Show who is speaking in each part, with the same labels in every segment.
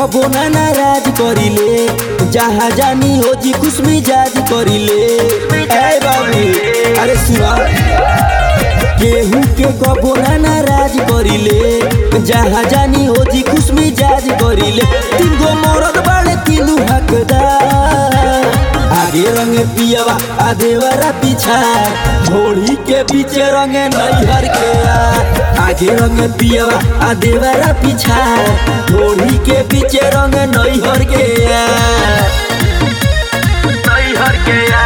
Speaker 1: कबो ना नाराज करिले जहाँ जानी हो जी खुश मिजाज करिले ए बाबू अरे सुना केहू के कबो ना नाराज करिले जहाँ जानी हो जी खुश मिजाज करिले तीन गो मरद बाड़े तीनू हकदार आगे रंग पियवा आ देवरा पीछा घोड़ी के पीछे रंग नैहर के आ आगे रंग पियवा आ देवरा पीछा घोड़ी के पीछे रंग नैहर के आ
Speaker 2: नैहर के आ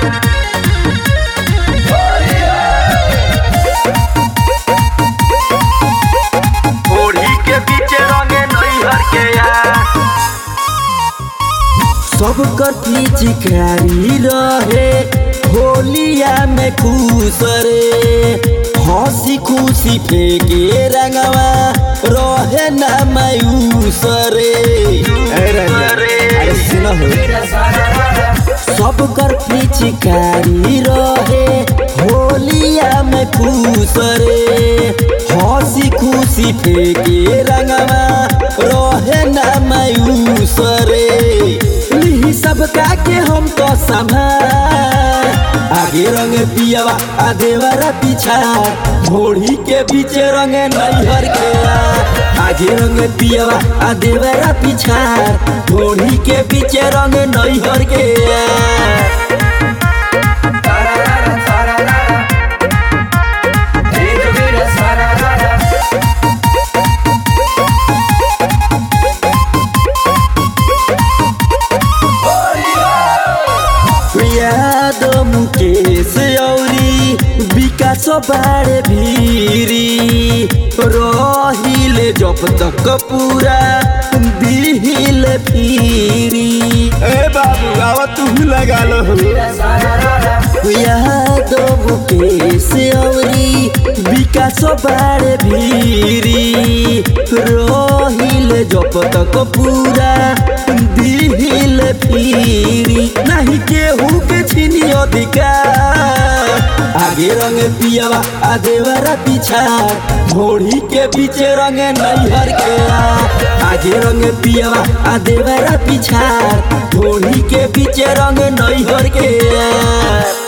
Speaker 2: ओढ़ी के पीछे रंगे नैहर के आ
Speaker 1: सब कथी चिकारी रहे होलिया में खुश रे हंसी खुशी फेंके रंगवा रहे ना मायूस रे अरे अरे सुनो सब कर पिचकारी रहे होलिया में खुश रे हंसी खुशी फेंके रंगवा रहे ना मायूस रे लिही सब के हम तो संभाल आगे रंग पियवा आ देवरा पीछा घोड़ी के पीछे रंग नैहर के आ आगे रंग पियवा आ देवरा पीछा घोड़ी के पीछे रंग नैहर के आ यादव मुकेश औरी विकास बारे भीरी रहिले जब तक पूरा दिल फिरी ए बाबू आवा तू लगा लो यादव मुकेश औरी विकास बारे भीरी रहिले जब तक पूरा दिल फिरी नहीं केहू के छीनी अधिकार आगे रंग पियवा आ देवरा पीछा घोड़ी के पीछे रंग नैहर के आ आगे रंग पियवा आ देवरा पीछा घोड़ी के पीछे रंग नैहर के आ